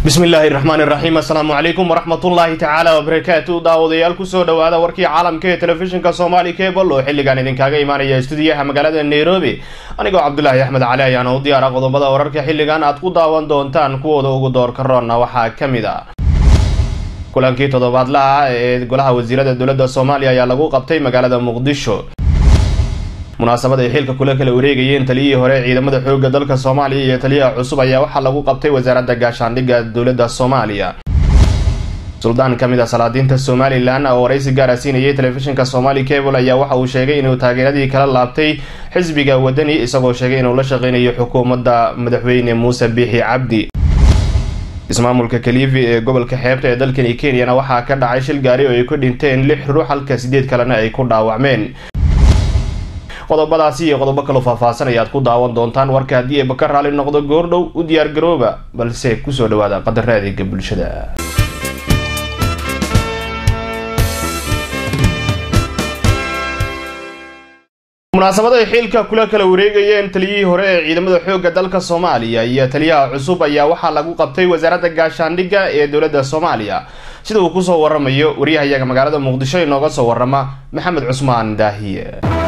bismi illaahi raxmaani raxiim assalaamu calaykum waraxmatullaahi tacaala wabarakaatu daawadayaal kusoo dhowaada warkii caalamka ee telefishinka soomaali cebal oo xilligan idinkaga imaanaya stuudiyaha magaalada nairobi anigoo cabdulaahi axmed cali ayaana u diyaara qodobada wararka xilligan aad ku daawan doontaan kuwooda ugu doorka roonna waxaa ka mid a kulankii toddobaadla ah ee golaha wasiirada dowladda soomaaliya ayaa lagu qabtay magaalada muqdisho munaasabad ay xilka kula kala wareegayeen taliyihii hore ciidamada xoogga dalka soomaaliya iyo taliyaha cusub ayaa waxaa lagu qabtay wasaaradda gaashaandhigga dowladda soomaaliya suldaan ka mid a salaadiinta somalilan oo waraysi gaara siinayay telefishinka somali cable ayaa waxa uu sheegay inuu taageeradii kala laabtay xisbiga wadani isagoo sheegay inuu la shaqeynayo xukuumadda madaxweyne muuse biixi cabdi ismaamulka kaliifi ee gobolka xeebta ee dalkani kenyana waxaa ka dhacay shil gaari oo ay ku dhinteen lix ruux halka sideed kalena ay ku dhaawacmeen qodobadaasi iyo qodobo kaloo faahfaahsan ayaad ku daawan doontaan warka haddii eeba ka raali noqdo goordhow u diyaar garooba balse kusoo dhawaada qadara adeega bulshada munaasabad ay xiilka kula kala wareegayeen taliyihii hore ee ciidamada xoogga dalka soomaaliya iyo taliyaha cusub ayaa waxaa lagu qabtay wasaaradda gaashaandhigga ee dowladda soomaaliya sida uu kusoo waramayo waryahayaga magaalada muqdisho inooga soo warama maxamed cusmaan daahiye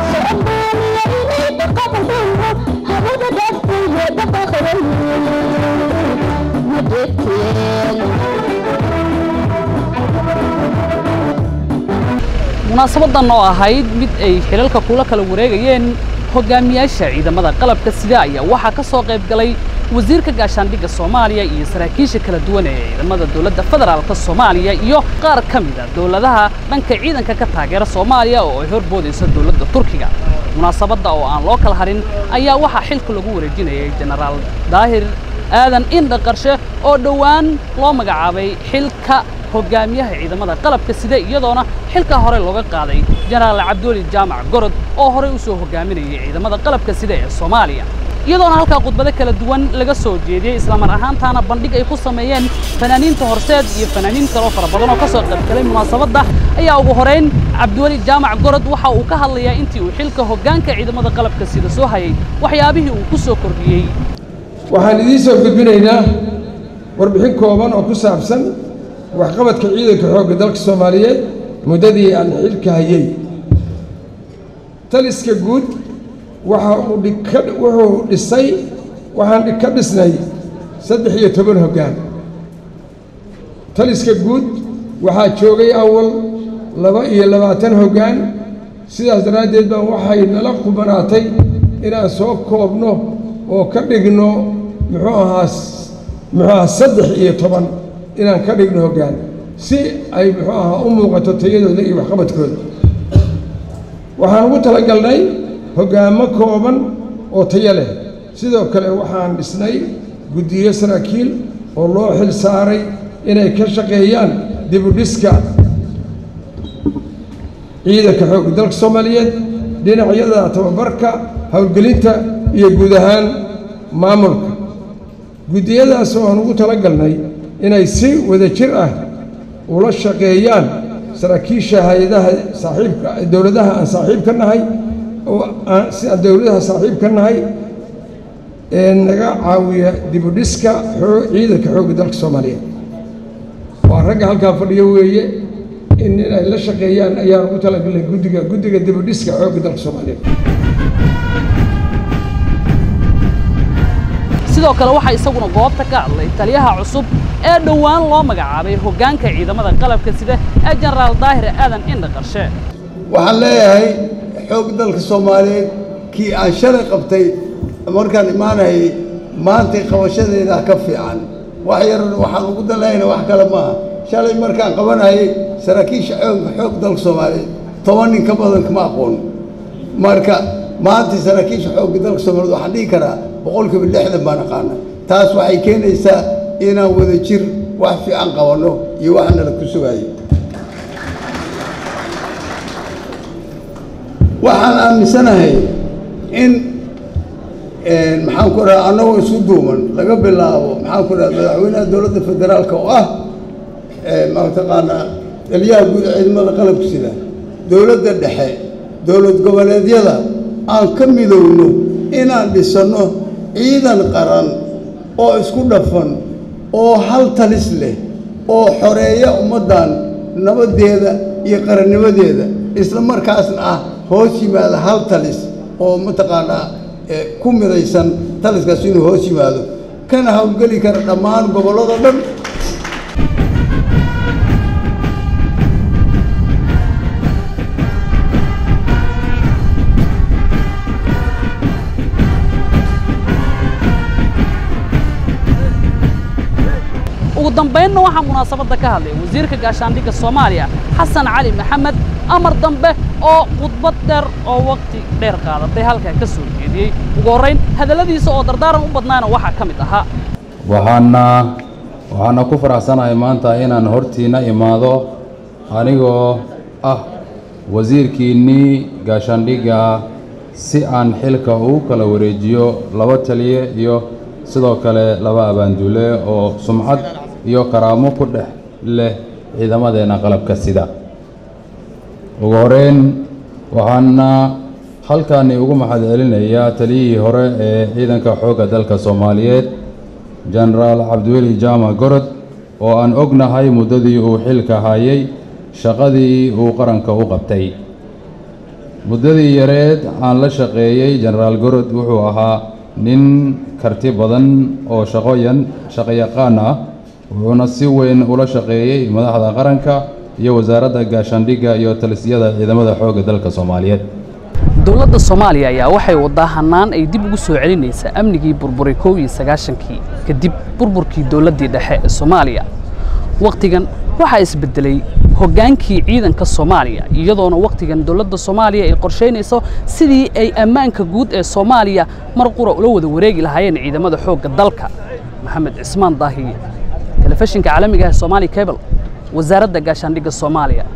munaasabadan oo ahayd mid ay xilalka kula kala wareegayeen hogaamiyaasha ciidamada qalabka sida ayaa waxaa ka soo qayb galay wasiirka gaashaandhigga soomaaliya iyo saraakiisha kala duwan ee ciidamada dowladda federaalka soomaaliya iyo qaar ka mid a dowladaha dhanka ciidanka ka taageera soomaaliya oo ay horboodayso dowladda turkiga munaasabadda oo aan loo kala harin ayaa waxaa xilka lagu wareejinayay jenaraal daahir aadan indha qarshe oo dhowaan loo magacaabay xilka hogaamiyaha ciidamada qalabka sida iyadoona xilka hore looga qaaday jenaraal cabduuli jaamac gorod oo horey u soo hogaaminayay ciidamada qalabka sida ee soomaaliya iyadoona halkaa khudbado kala duwan laga soo jeediyey islamar ahaantaana bandhig ay ku sameeyeen fanaaniinta horseed iyo fanaaniin kaloo fara badan oo ka soo qaybgalay munaasabadda ayaa ugu horeyn cabdiweli jaamac gorod waxa uu ka hadlayaa intii uu xilka hoggaanka ciidamada qalabka sida soo hayay waxyaabihii uu ku soo kordhiyey waxaan idiin soo gudbinaynaa warbixin kooban oo ku saabsan waxqabadka ciidanka xoogga dalka soomaaliyeed muddadii aan xilka hayay taliska guud waxa uu dhika wuxuu dhisay waxaan ka dhisnay saddex iyo toban hoggaan taliska guud waxaa joogay awal laba iyo labaatan hoggaan sidaas daraaddeed baa waxay nala qubanaatay inaan soo koobno oo ka dhigno muxuu ahaa muxuu ahaa saddex iyo toban inaan ka dhigno hoggaan si ay muxuu ahaa u muuqato tayadooda iyo waxqabadkooda waxaan ugu talagalnay hoggaamo kooban oo tayo leh sidoo kale waxaan dhisnay guddiyo saraakiil oo loo xil saaray inay ka shaqeeyaan dibudhiska ciidanka xoogga dalka soomaaliyeed dhinacyada tababarka howlgelinta iyo guud ahaan maamulka guddiyadaas oo aan ugu talagalnay inay si wada jir ah ula shaqeeyaan saraakiisha hay-adaha saaxiibka dowladaha aan saaxiib ka nahay oo si aan dowladaha saaxiib ka nahay ee naga caawiya dibudhiska ciidanka xoogga dalka soomaaliyeed waa ragga halkaa fadhiyo weeye in inay la shaqeeyaan ayaan ugu talagalnay guddiga guddiga dibudhiska xoogga dalka soomaaliyeed sidoo kale waxaa isaguna goobta ka hadlay taliyaha cusub ee dhowaan loo magacaabay hoggaanka ciidamada qalabka sida ee jenaraal daahir aadan indha qarshe waxaan leeyahay xoog dalka soomaaliyeed kii aan shalay qabtay markaan imaanayay maantay qabashadeedaa ka fiican wax yarna waxaan ugu dalayna wax kale maaha shalay markaan qabanayay saraakiisha xoogga xoog dalka soomaaliyeed toban nin ka badan kama aqoon marka maanta saraakiisha xoogga dalka soomaaliyed waxaan dhihi karaa boqolkiiba lixdan baan aqaana taas waxay keenaysaa inaan wada jir wax fiican qabanno iyo wax nala ku sugaayo waxaan aaminsanahay in maxaan ku dhaha annagoo isu duuman laga bilaabo maxaan ku dhaha madaxweynaha dowladda federaalka oo ah mataqaanaa taliyaha guud ciidamada qalabka sida dowladda dhexe dowlad goboleedyada aan ka midowno inaan dhisanno ciidan qaran oo isku dhafan oo hal talis leh oo xoreeya ummaddan nabaddeeda iyo qarannimadeeda isla markaasna ah hoos yimaada hal talis oo mataqaanaa ku midaysan taliskaas inuu hoos yimaado kana howlgeli kara dhammaan gobollada dhan ugu dambaynna waxaa munaasabadda ka hadlay wasiirka gaashaandhigga soomaaliya xasan cali maxamed amar dambe oo khudbad dheer oo wakhti dheer qaadatay halkaa ka soo jeediyey ugu horrayn hadalladiisa oo dardaaran u badnaana waxaa ka mid ahaa waxaana waxaana ku faraxsanahay maanta inaan hortiina imaado anigoo ah wasiirkiinnii gaashaandhigga si aan xilka ugu kala wareejiyo laba taliye iyo sidoo kale laba abaanduule oo sumcad iyo karaamo ku dhex leh ciidamadeenna qalabka sida ugu horeyn waxaana halkaani ugu mahad celinayaa taliyihii hore ee ciidanka xoogga dalka soomaaliyeed jenaraal cabdiweli jaamac gorod oo aan ognahay muddadii uu xilka hayay shaqadii uu qaranka u qabtay muddadii yareed aan la shaqeeyey jenaraal gorod wuxuu ahaa nin karti badan oo shaqoyan shaqayaqaan ah wuxuuna si weyn ula shaqeeyey madaxda qaranka iyo wasaaradda gaashaandhigga iyo talisyada ciidamada xoogga dalka soomaaliyeed dowladda soomaaliya ayaa waxay waddaa hannaan ay dib ugu soo celinaysaa amnigii burburay kow iyo sagaashankii kadib burburkii dowladdii dhexe ee soomaaliya wakhtigan waxaa isbeddelay hoggaankii ciidanka soomaaliya iyadoona wakhtigan dowladda soomaaliya ay qorshaynayso sidii ay ammaanka guud ee soomaaliya mar qura ula wada wareegi lahaayeen ciidamada xoogga dalka maxamed cismaan daahiye telefishinka caalamiga ee soomaali cable wasaaradda gaashaandhigga soomaaliya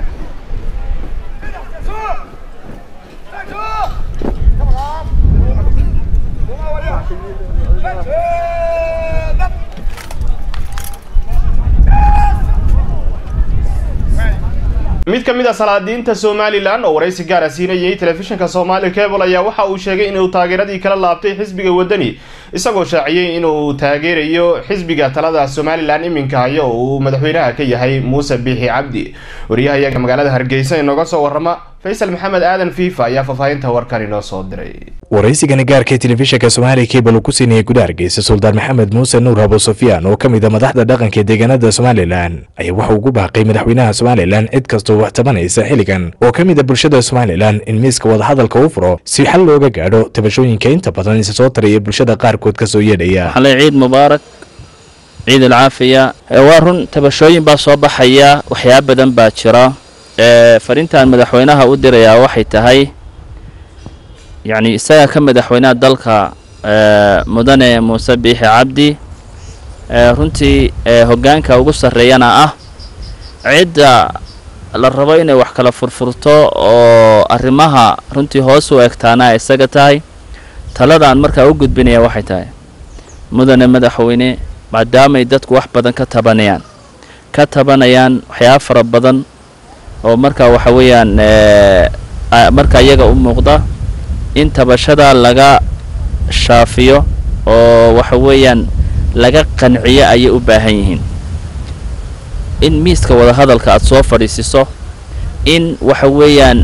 mid ka mid a salaadiinta somalilan oo waraysi gaara siinayay telefishinka soomaali cable ayaa waxa uu sheegay inuu taageeradii kala laabtay xisbiga waddani isagoo shaaciyey inuu taageerayo xisbiga talada somalilan iminka haya oo uu madaxweynaha ka yahay muuse biixi cabdi wariyahayaga magaalada hargeysa inooga soo warrama faysal maxamed aadan fiifa ayaa faahfaahinta warkan inoo soo diray waraysigani gaarka telefishinka soomaaliya cable uu ku siinayay gudaha hargeysa suldaan maxamed muuse nuur abo sufyaan oo ka mid a madaxda dhaqanka ee deegaanada somalilan ayaa waxa ugu baaqay madaxweynaha somalilan cid kastoo wax tabanaysa xilligan oo ka mid a bulshada somalilan in miiska wadahadalka u furo si xal looga gaadho tabashooyinka inta badan isa soo taraya bulshada qaarkood ka soo yeedhaya xalay ciid mubaarak ciid alcaafiya waa run tabashooyin baa soo baxaya waxyaaba badan baa jira fariintan madaxweynaha u dirayaa waxay tahay yacni isaga ka madaxweynaha dalka mudane muuse biixi cabdi runtii hoggaanka ugu sarreeyana ah cidda la rabo inay wax kala furfurto oo arrimaha runtii hoos u egtaana isaga tahay taladaan markaa u gudbinaya waxay tahay mudane madaxweyne maadaamay dadku wax badan ka tabanayaan ka tabanayaan waxyaaba fara badan oo markaa waxa weeyaan markaa iyaga u muuqda in tabashada laga shaafiyo oo waxa weeyaan laga qanciyo ayay u baahan yihiin in miiska wadahadalka aada soo fadhiisiso in waxa weeyaan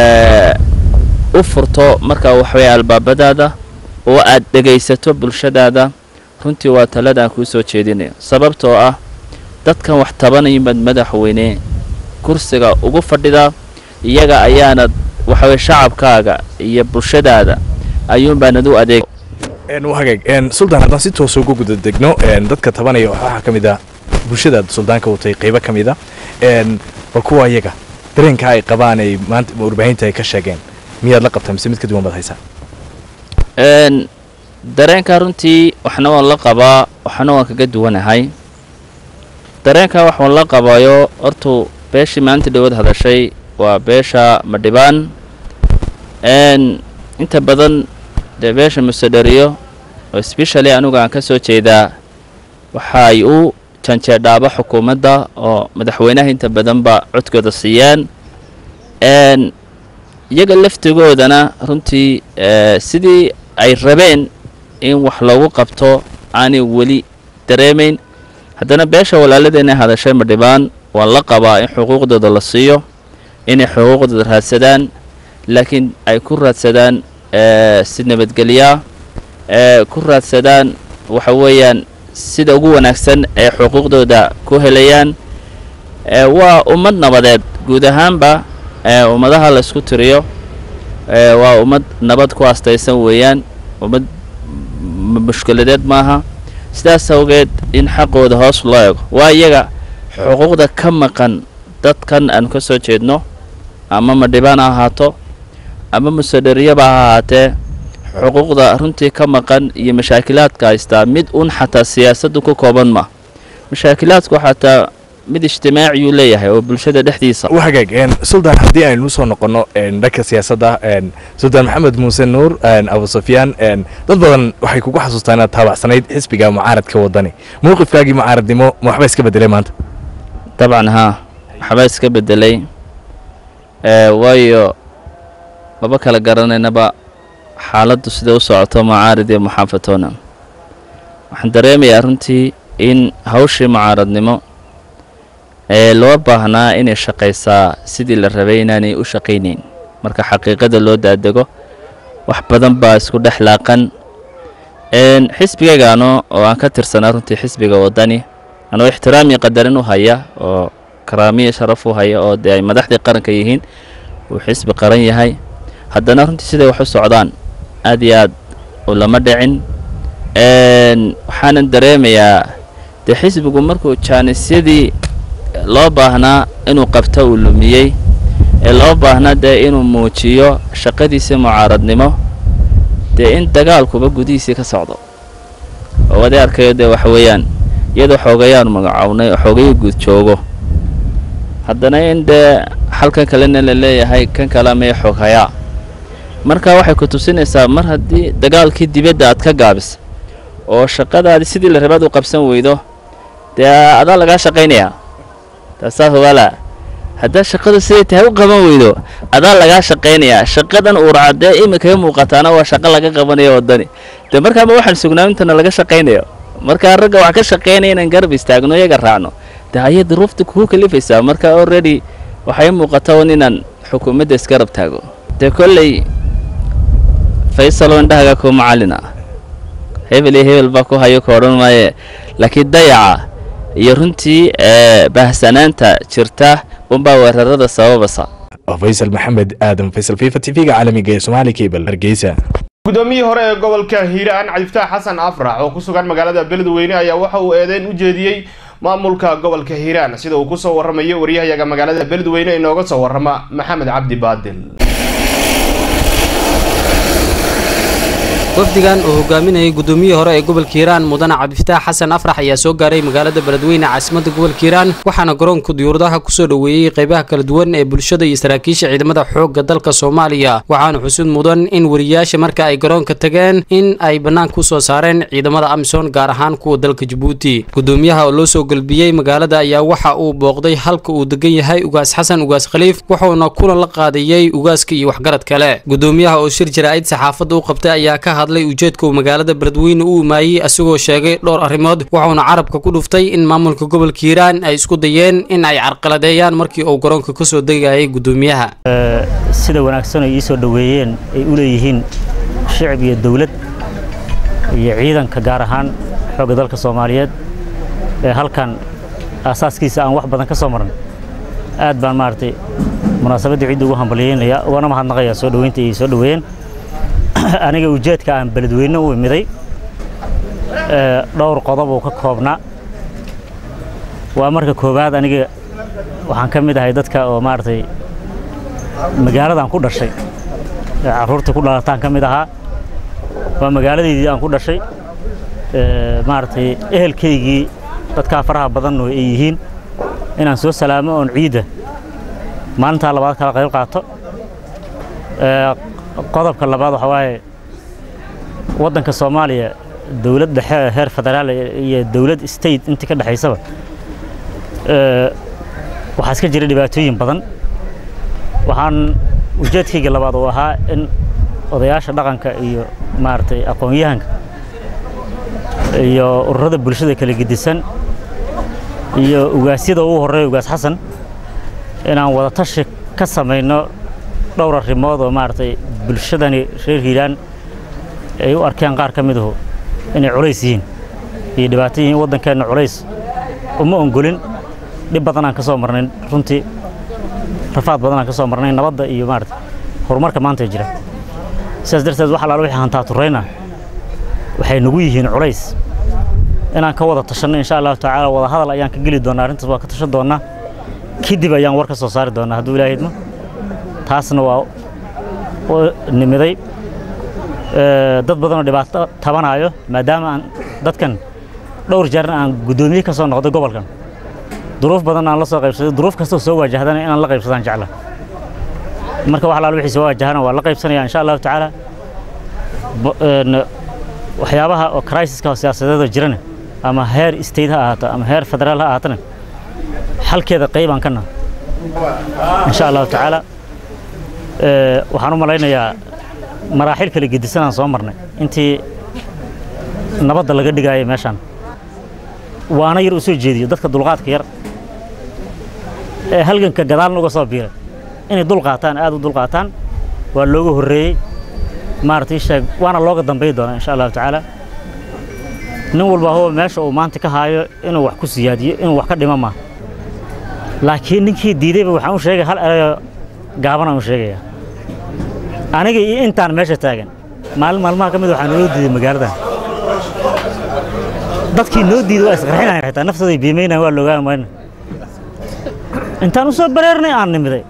u furto markaa waxaweya albaabadaada oo aad dhegaysato bulshadaada runtii waa taladaan kuu soo jeedinayo sababtoo ah dadkan wax tabanayimad madaxweyne kursiga ugu fadhidaa iyaga ayaanad waxaweye shacabkaaga iyo bulshadaada ayuunbaanad u adeeg hagaag suldaan haddaan si toosa ugu guda degno dadka tabanaya waxaa ka mid a bulshadaad suldaanka watay qaybo ka mid a bal kuwa iyaga dareenka ay qabaan ay maanta warbaahinta ay ka sheegeen miyaad la qabtaa mise mid ka duwan baad haysaa dareenka runtii waxna waan la qabaa waxna waan kaga duwanahay dareenka wax waan la qabayo hortuu beeshii maalinta dhawood hadashay waa beesha madhibaan inta badan dee beesha musedheriyo oo sbeshali anugu aan ka soo jeedaa waxay u janjeedhaaba xukuumadda oo madaxweynaha inta badanba codkooda siiyaan iyaga laftigoodana runtii sidii ay rabeen in wax loogu qabto aanay weli dareemayn haddana beesha walaaladeenay hadashay madhibaan waa la qabaa in xuquuqdooda la siiyo inay xuquuqdooda raadsadaan laakiin ay ku raadsadaan si nabadgelyaa ku raadsadaan waxa weeyaan sida ugu wanaagsan ee xuquuqdooda ku helayaan waa ummad nabadeed guud ahaanba ummadaha la isku tiriyo waa ummad nabad ku astaysan weeyaan ummad mushkiladeed maaha sidaas awgeed in xaqooda hoos loo eego waa iyaga xuquuqda ka maqan dadkan aanu ka soo jeedno ama madhibaan ha ahaato ama musadhariyaba ha ahaatee xuquuqda runtii ka maqan iyo mashaakilaadka haystaa mid un xataa siyaasaddu ku kooban ma mashaakilaadku xataa mid ijtimaaciyuu leeyahay oo bulshada dhexdiisa wahagaag suldaan haddii aynu usoo noqonno dhanka siyaasadda suldaan maxamed muuse nuur abu sufyaan dad badan waxay kugu xasuustaa inaad taabacsanayd xisbiga mucaaradka waddani mowqifkaagii mucaaradnimo ma waxba iska bedelay maanta dabcan haa waxbaa iska bedelay waayo maba kala garanaynaba xaaladdu sida u socoto mucaarid iyo muxaafatoona waxaan dareemayaa runtii in hawshii mucaaradnimo ee loo baahnaa inay shaqaysaa sidii la rabay inaanay u shaqaynayn marka xaqiiqada loo daadego wax badan baa isku dhex laaqan xisbigaygaano oo aan ka tirsanaa runtii xisbiga waddani anoo ixtiraamiyo qadarin u haya oo karaamiyo sharaf u haya oo dee ay madaxdii qaranka yihiin uu xisbi qaran yahay haddana runtii siday wax u socdaan aad iyo aad u lama dhicin waxaanan dareemayaa dee xisbigu markuu jaanisyadii loo baahnaa inuu qabto uu lumiyey ee loo baahnaa dee inuu muujiyo shaqadiisii mucaaradnimo dee in dagaalkuba gudihiisii ka socdo oo wadi arkayo dee waxa weeyaan iyadoo xoogayaanu magacownay oo xoogayii guud joogo haddana in dee halkan kalena la leeyahay kan kale mee xooghayaa marka waxay ku tusinaysaa mar haddii dagaalkii dibadda aad ka gaabisa oo shaqadaadi sidii la rabaad u qabsan weydo dee adaa lagaa shaqaynayaa taasaa hogaala haddaa shaqadu siday tahay u qaban weydo adaa lagaa shaqaynayaa shaqadan uurcadee imikaga muuqataana waa shaqo laga qabanayo waddani dee markaaba waxaan sugnaa intana laga shaqaynayo markaa ragga wax ka shaqaynaya inaan garab istaagno iyaga raacno dee ayay duruufta kugu kalifaysaa marka already waxay muuqata un inaan xukuumadda isgarab taago dee kolley faysalo indhahaga ku macallin ah hebel iyo hebel baa ku hayo ka odhan maaye laakiin dayaca iyo runtii baahsanaanta jirta unbaa weerarada sababasa faysal maxamed aadan faysal fifa t v-ga caalamiga ee somaali cable hargeysa guddoomiyihii hore ee gobolka hiiraan cabdiftaax xasan afrax oo ku sugan magaalada beledweyne ayaa waxa uu eedeyn u jeediyey maamulka gobolka hiiraan sida uu kusoo warramayo waryahayaga magaalada beledweyne inooga soo warrama maxamed cabdi baadil wafdigan uu hogaaminayay guddoomiyihii hore ee gobolka hiiraan mudane cabdifataax xasan afrax ayaa soo gaaray magaalada beledweyne caasimadda gobolka hiiraan waxaana garoonka diyuuradaha kusoo dhoweeyey qaybaha kala duwan ee bulshada iyo saraakiisha ciidamada xoogga dalka soomaaliya waxaana xusuud mudan in wariyayaasha marka ay garoonka tageen in ay bannaanka u soo saareen ciidamada amisom gaar ahaan kuwa dalka jabuuti guddoomiyaha oo loo soo gelbiyey magaalada ayaa waxa uu booqday halka uu degan yahay ugaas xasan ugaas khaliif wuxuuna kulan la qaadayey ugaaska iyo waxgarad kale guddoomiyaha oo shir jaraa'id saxaafadda u qabtay ayaa ka hadlay ujeedka uu magaalada beledweyne u imaayey isagoo sheegay dhowr arrimood wuxuuna carabka ku dhuftay in maamulka gobolka hiiraan ay isku dayeen in ay carqaladeeyaan markii uu garoonka ka soo degayay guddoomiyaha sida wanaagsan ay ii soo dhoweeyeen ay u leeyihiin shicib iyo dawlad iyo ciidanka gaar ahaan xoogga dalka soomaaliyeed ee halkan aasaaskiisa aan wax badan ka soo maran aad baan maaragtay munaasabaddii ciidda ugu hambalyeynaya ugana mahadnaqaya soo dhoweynta ay soo dhoweeyeen aniga ujeedka aan beledweyne u imiday dhowr qodob uu ka koobnaa waa marka koowaad aniga waxaan ka mid ahay dadka oo maaragtay magaaladan ku dhashay carruurtii ku dhalataan ka mid ahaa waa magaaladeydii aan ku dhashay maaragtay ehelkaygii dadkaa faraha badanoo ay yihiin inaan soo salaamo oon ciidda maalintaa labaad kala qayb qaato qodobka labaad waxaa waaye waddanka soomaaliya dowlad dhexe heer federaal iyo dowlad state intii ka dhexaysaba waxaa iska jira dhibaatooyin badan waxaan ujeedkayga labaad uu ahaa in odayaasha dhaqanka iyo maaragtay aqoon-yahanka iyo ururada bulshada kala gedisan iyo ugaasyada ugu horreeya ugaas xasan inaan wada tashi ka samayno dhowr arrimood oo maaragtay bulshadani reer hiiraan ay u arkeen qaar ka midahu inay culays yihiin iyo dhibaato yihiin waddankeenna culays uma ongolin dhib badan aan ka soo marnay runtii rafaad badan aan ka soo marnay nabadda iyo maarata horumarka maanta jira sidaas darteed wax allaala wixii hantaa turrayna waxay nagu yihiin culays inaan ka wada tashanno insha allahu tacaala wada hadal ayaan ka geli doonaa arrintaas waa ka tashan doonaa kadib ayaan war ka soo saari doonaa hadduu ilaahay idmo taasna waa nimiday dad badanoo dhibaato tabanaayo maadaama aan dadkan dhowr jeerna aan guddoomiye ka soo noqday gobolkan duruuf badan aan la soo qaybsaday duruuf kastoo soo waajahdana inaan la qaybsadaan jecla marka wax alaal wixii soo waajahana waa la qaybsanaya insha allahu tacaala waxyaabaha oo criisiska oo siyaasadeeda jirana ama heer state ha ahaato ama heer federaal ha ahaatana xalkeeda qaybaan ka naha insha allahu tacaala waxaan u malaynayaa maraaxil kala gedisanaan soo marnay intii nabadda laga dhigaayo meeshaan waana yar u soo jeediyo dadka dulqaadka yar ee halganka gadaalna uga soo biiray inay dul qaataan aad u dul qaataan waa looga horreeyey maaragtay sheeg waana looga dambayi doonaa insha allahu tacaala nin walba huwa meesha uu maanta ka haayo inuu wax ku siyaadiyo inuu wax ka dhimo maaha laakiin ninkii diidayba waxaan u sheegay hal erayo gaabanaan u sheegaya aniga iyo intaan meesha taagan maalin maalmaha ka mid waxaa naloo diiday magaaladan dadkii noo diiday waa isqarxinayan xitaa naftooday biimaynayan waa loogaa mayna intaan u soo bareernay aan nimiday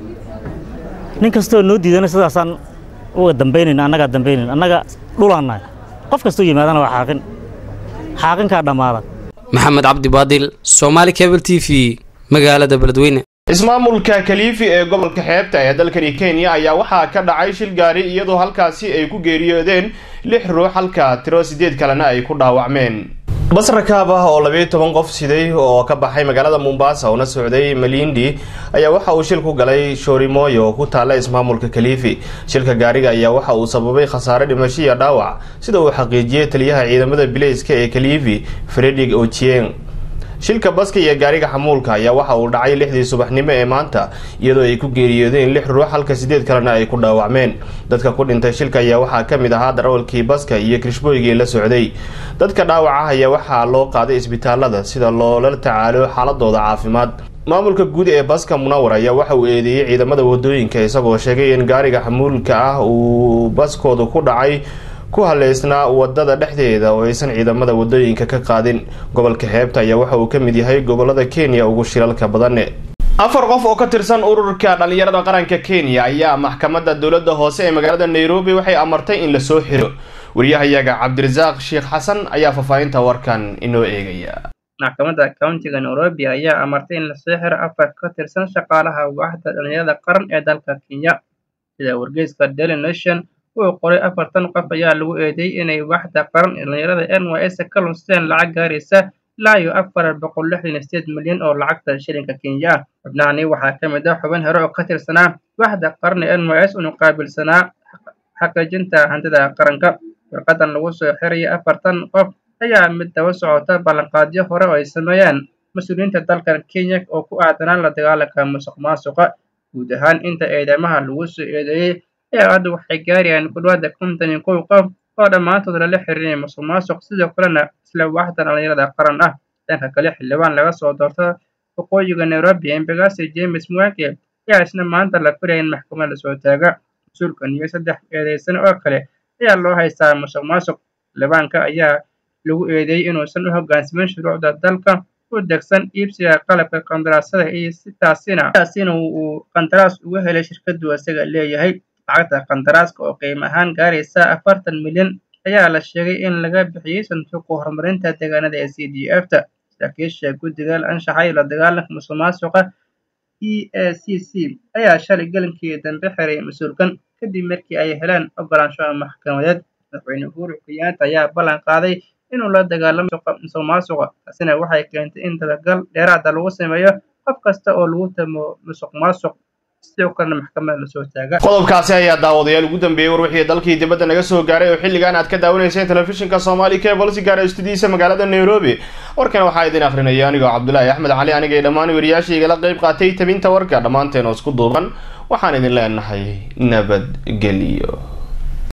nin kastoo noo diidana sidaasaan uga dambaynayn annagaa dambaynayn annaga dhulaan nahay qof kastoo yimaadana waa xaaqin xaaqinkaa dhammaada maxamed cabdi baadil soomaali cable t v magaalada beledweyne ismaamulka kaliifi ee gobolka xeebta ee dalkani kenya ayaa waxaa ka dhacay shil gaari iyadoo halkaasi ay ku geeriyoodeen lix ruux halka tiro sideed kalena ay ku dhaawacmeen bas rakaab ah oo labayo toban qof siday oo ka baxay magaalada mombasa una socday malindi ayaa waxa uu shil ku galay shoorimoyo oo ku taalla ismaamulka kaliifi shilka gaariga ayaa waxa uu sababay khasaare dhimasho iyo dhaawac sida uu xaqiijiyey taliyaha ciidamada bileyska ee kaliifi fredig ochieng shilka baska iyo gaariga xamuulka ayaa waxa uu dhacay lixdii subaxnimo ee maanta iyadoo ay ku geeriyoodeen lix ruux halka sideed kalena ay ku dhaawacmeen dadka ku dhintay shilka ayaa waxaa ka mid ahaa darawalkii baska iyo kirishbooygii la socday dadka dhaawaca ayaa waxaa loo qaaday isbitaalada sida loola tacaalo xaaladooda caafimaad maamulka guud ee baska munawar ayaa waxa uu eedeeyey ciidamada wadooyinka isagoo sheegay in gaariga xamuulka ah uu baskoodu ku dhacay ku haleysnaa wadada dhexdeeda oo aysan ciidamada wadooyinka ka qaadin gobolka xeebta ayaa waxa uu ka mid yahay gobolada kenya ugu shilalka badane afar qof oo ka tirsan ururka dhalinyarada qaranka kenya ayaa maxkamadda dowladda hoose ee magaalada nairobi waxay amartay in lasoo xiro wariyahayaga cabdirasaaq sheekh xasan ayaa faahfaahinta warkan inoo eegaya maxkamadda countiga nairobi ayaa amartay in lasoo xiro afar ka tirsan shaqaalaha waaxda dhalinyarada qaran ee dalka kenya sida wargeyska daily nation uu qoray afartan qof ayaa lagu eedeeyey inay waaxda qaran ee dhalinyarada n y s ka lunsteen lacag gaaraysa ilaa iyo afar boqol lixdan iyo sideed milyan oo lacagta shilinka kenya ah xubnahani waxaa ka mid ah xubin hore oo ka tirsanaa waaxda qaran ee n y s unu qaabilsanaa xaqiijinta hantida qaranka warqadan lagu soo xiraya afartan qof ayaa mid daba socota ballanqaadyo hore oo ay sameeyeen mas-uuliyiinta dalkan kenya oo ku aadanaan la dagaalanka musuq maasuqa guud ahaan inta eedamaha lagu soo eedeeyey ayaa hadda waxay gaarayaan ku dhawaada konton iyo kow qof oo dhammaantood lala xiriirinaya musuq maasuq sidoo kalena isla waaxda dhalinyarada qaran ah dhanka kale xildhibaan laga soo doorto waqooyiga nairobi embegasi james mwange ayaa isna maanta la filaya in maxkamad lasoo taaga mas-uulkan iyo saddex eedeysan oo kale ayaa loo haystaa musuq maasuq xildhibaanka ayaa lagu eedeeyey inuusan u hoggaansamin shuruucda dalka u degsan iibsiga qalabka qandaraasada iyo sitaasina taasina uu qandaraas uga helay shirkadu isaga leeyahay lacagta qandaraaska oo qiimo ahaan gaaraysa afartan milyan ayaa la sheegay in laga bixiyey sanduuqa horumarinta deegaanada ee c d f ta saraakiisha guddiga anshaxa iyo la dagaalanka musuq maasuqa e a c c ayaa shalay gelinkii dambe xiray mas-uulkan kadib markii ay heleen ogolaansho maxkamadeed madaxweyne uhuru kenyatta ayaa ballan qaaday inuu la dagaalamo musuq maasuqa taasina waxay keentay in dabagal dheeraada lagu sameeyo qof kasta oo lagu tamo musuq maasuq sidoo kalena maxkamada lasoo taaga qodobkaasi ayaa daawadayaal ugu dambeeyey war wixii dalkii dibadda naga soo gaaray oo xilligan aad ka daawanayseen telefishinka soomaali cable si gaara studiyiisa magaalada nairobi warkan waxaa idin akrinaya anigoo cabdulaahi axmed cali anigay dhammaan wariyaashii igala qayb qaatay tabinta warka dhammaanteen oo isku duuban waxaan idin leenahay nabadgelyo